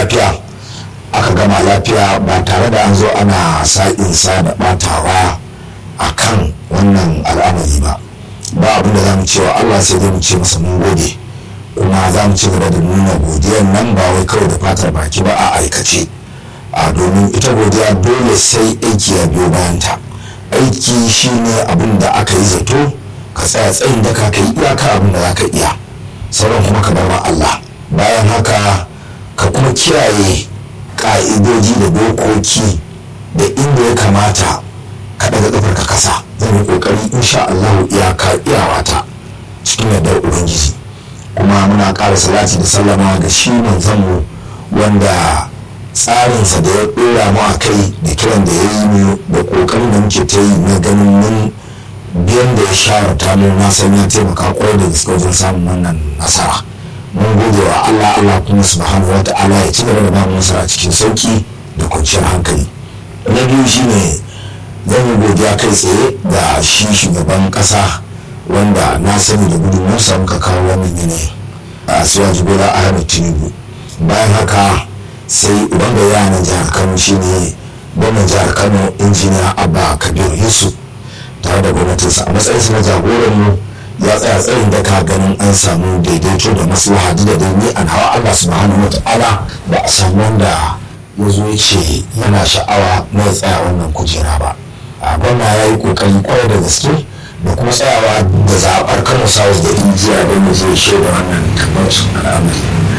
lafiya aka gama lafiya ba tare da an zo ana sa'insa da batawa a kan wannan al'amari ba ba abin da za mu cewa allah sai dai mu ce masa mun gode kuma za mu ci gaba da nuna godiyan nan ba wai kawai da fatar baki ba a aikace a domin ita godiya dole sai aiki ya biyo bayanta aiki shine abin da aka yi zato ka tsaya tsayin da ka kai iyaka abin da za ka iya sauran kuma ka bar Allah bayan haka ka kuma kiyaye ka'idoji da dokoki da inda ya kamata ka daga kafar ka kasa zan yi kokari insha Allah iyaka iyawata cikin yardar ubangiji kuma muna ƙara salati da sallama ga shi manzanmu wanda tsarinsa da ya ɗora mu a kai da kiran da ya yi mu da ƙoƙarin da muke ta yi na ganin mun biyan da ya shawarta mu na san ya taimaka kwarai da gaske wajen samun wannan nasara mun gode wa Allah Allah kuma subhanahu wa ta'ala ya ci gaba da ba mu nasara cikin sauki da kwanciyar hankali na biyu shine zan yi godiya kai tsaye da shi shugaban ƙasa wanda na sani da gudunmuwarsa muka kawo wannan yanayi a siyaji bola ahmed tinubu bayan haka sai uban da yana jihar kano shine gwamnan jihar kano injiniya abba kabir yusuf tare da gwamnatinsa a matsayin na jagoran mu ya tsaya tsayin da ka ganin an samu daidaito da maslaha da dai ni an hawa Allah subhanahu wataala ba a samu wanda ya zo ya ce yana sha'awa na ya tsaya wannan kujera ba a gwamna ya yi kokari kwarai da gaske da kuma tsayawa da zaɓar kano south da injiya don ya je shaida wannan tabbacin al'amari